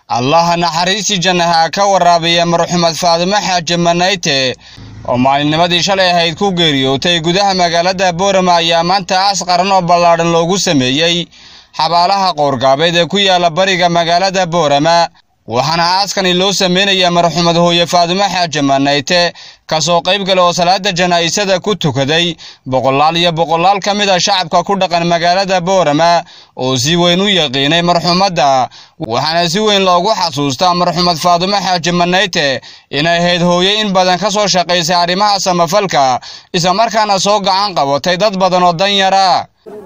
allaha naxariistii jannaha ka waraabiya marxumed faadimo xaaji manayte oo maalinnimadii shalay ahayd ku geeriyootay gudaha magaalada boorama ayaa maanta aas qaran oo ballaadhan loogu sameeyey xabaalaha qoorgaabeed ee ku yaala bariga magaalada boorama waxaana aaskani loo sameynaya marxumed hooye faadimo xaaji manayte kasoo qayb gala oo salaada janaa'isada ku tukaday boqolaal iyo boqolaal ka mid a shacabka ku dhaqan magaalada boorama oo si weyn u yaqiinay marxumadda waxaana si weyn loogu xasuustaa marxumed faadimo xaaji manayte inay ahayd hooye in badan ka soo shaqaysay arrimaha samafalka islamarkaana soo gacan qabatay dad badan oo danyara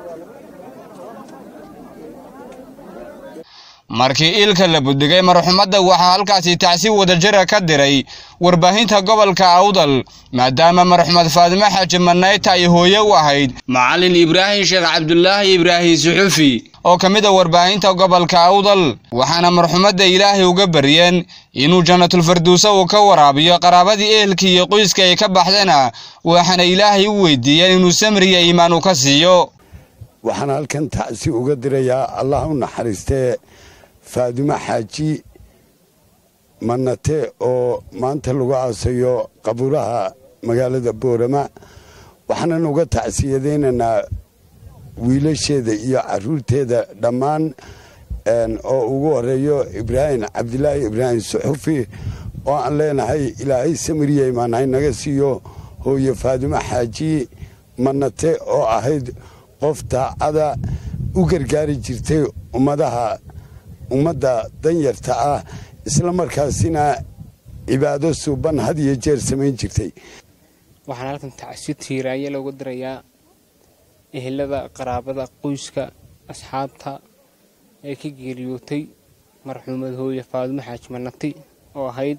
markii ilka la buddigay marxumadda waxaa halkaasi tacsi wadajira ka diray warbaahinta gobolka awdal maadaama marxumed faadimo xaaji manayta ay hooye u ahayd macallin ibraahim sheekh cabdulaahi ibraahim suxufi oo ka mid a warbaahinta gobolka awdal waxaana marxumadda ilaahay uga baryeen inuu jannatulfarduusa uu ka waraabiyo qaraabadii ehelkii iyo qoyska ay ka baxdana waxaana ilaahay u weydiiyeen inuu samriya iimaan u ka siiyo waxaan halkan tacsi uga dirayaa allah u naxariistee faadimo xaaji manate oo maanta lagu aasayo qabuuraha magaalada boorama waxaanan uga tacsiyadaynaynaa wiilasheeda iyo caruurteeda dhammaan oo ugu horeeyo ibraahim cabdilaahi ibraahim suxufi oo aan leenahay ilaahay samiriya imaanhay naga siiyo hooye faadimo xaaji manate oo ahayd qof daacada u gargaari jirtay ummadaha ummadda danyarta ah isla markaasina cibaado suuban had iyo jeer samayn jirtay waxaan halkan tacsi tiiraanya looga dirayaa ehelada qaraabada qoyska asxaabta ee ka geeriyootay marxuumad hooye faadimo xaaji manati oo ahayd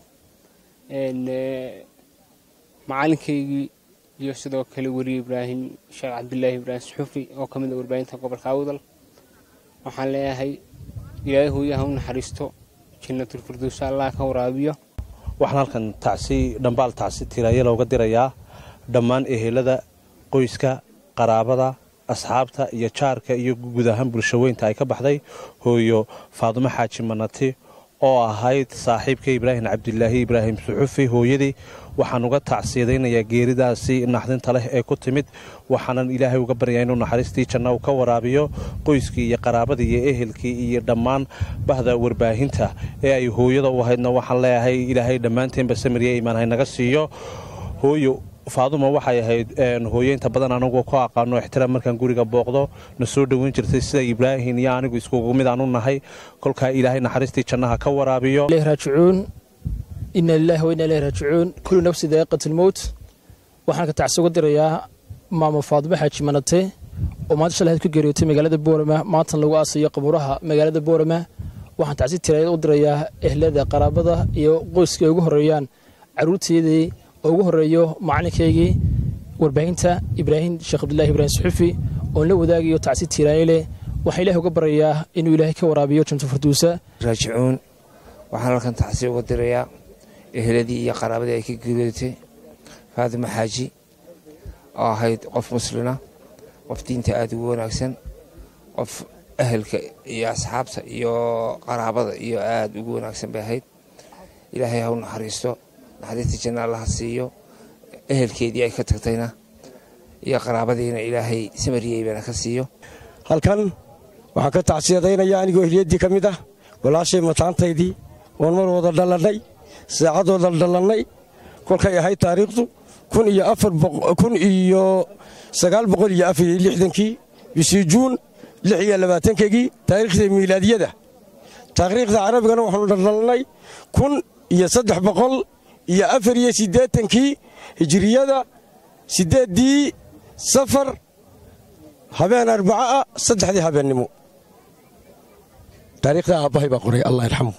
macalinkaygii iyo sidoo kale weriye ibraahim sheekh cabdilaahi ibraahim suxufi oo ka mid a warbaahinta gobolka awdal waxaan leeyahay ilaahay hooyaha u naxariisto jannatulfirduusa allah ka waraabiyo waxaan halkan tacsi dhambaal tacsi tiiraaya looga dirayaa dhammaan ehelada qoyska qaraabada asxaabta iyo jaarka iyo guud ahaan bulshaweynta ay ka baxday hooyo faadumo xaaji manati oo ahayd saaxiibka ibraahim cabdilaahi ibraahim suxufi hooyadii waxaan uga tacsiyadaynayaa geeridaasi naxdinta leh ee ku timid waxaanan ilaahay uga baryaa inuu naxariistii janna uu ka waraabiyo qoyskii iyo qaraabadii iyo ehelkii iyo dhammaan bahda warbaahinta ee ay hooyada u ahaydna waxaan leeyahay ilaahay dhammaanteenba samirya imaanhay naga siiyo hooyo faaduma waxay ahayd hooyeynta badan anagu ku aqaano ixtiraam markaan guriga booqdo na soo dhoweyn jirtay sida ibraahim iyo anigu iskugu mid aan u nahay kolkaa ilaahay naxariistii jannaha ka waraabiyo raajicuun ina lilahi wa ina ilayhi raajicuun kullu nafsi daa'iqat lmowt waxaan ka tacsi uga dirayaa maamo faadimo xaaji manate oo maanta shalay ku geeriyootay magaalada boorama maantan lagu aasayo qabuuraha magaalada boorama waxaan tacsi tiraayad u dirayaa ehlada qaraabada iyo qoyska ay ugu horeeyaan caruurteedii oo ugu horeeyo macalinkaygii warbaahinta ibraahim sheekh cabdulahi ibraahim suxufi oon la wadaagayo tacsi tiiraanye leh waxaa ilahay uga baryayaa inuu ilaahay ka waraabiyo janto farduusa raajicuun waxaan halkan tacsi uga dirayaa eheladii iyo qaraabadii ay ka geeriyootay faadimo xaaji oo ahayd qof muslina qof diinta aada ugu wanaagsan qof ahelka iyo asxaabta iyo qaraabada iyo aada ugu wanaagsan bay ahayd ilaahay ha u naxariisto naxariista janna allaha siiyo ehelkeedii ay ka tagtayna iyo qaraabadiina ilaahay samariyeybaana ka siiyo halkan waxaan ka tacsiyadaynaya anigoo ehliyaddii ka mid ah walaashay mataantaydii oon mar wada dhallannay saacadooda dhallannay kolkay ahayd taariikhdu kun iyo sagaal boqol iyo afar iyo lixdankii bishii juun lix iyo labaatankeygii taariikhda miilaadiyada taariikhda carabigana waxaanu dhaldhallannay kun iyo saddex boqol iyo afar iyo siddeetankii hijiriyada siddeeddii safar habeen arbaca ah saddexdii habeennimo taariikhda aabbahay baa qoray allah yarxamu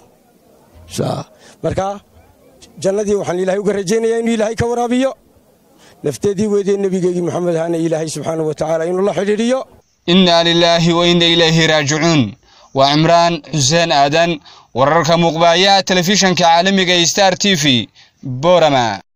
markaa jannadii waxaan ilaahay uga rajaynayaa inuu ilaahay ka waraabiyo nafteedii weydee nebigeygii moxamed hana ilaahay subxaanau wa tacaala inuu la xidhiidhiyo innaa lilaahi wa inna ilayhi raajicuun waa cimraan xuseen aadan wararka muuqbaayaha telefishanka caalamiga star t v boorama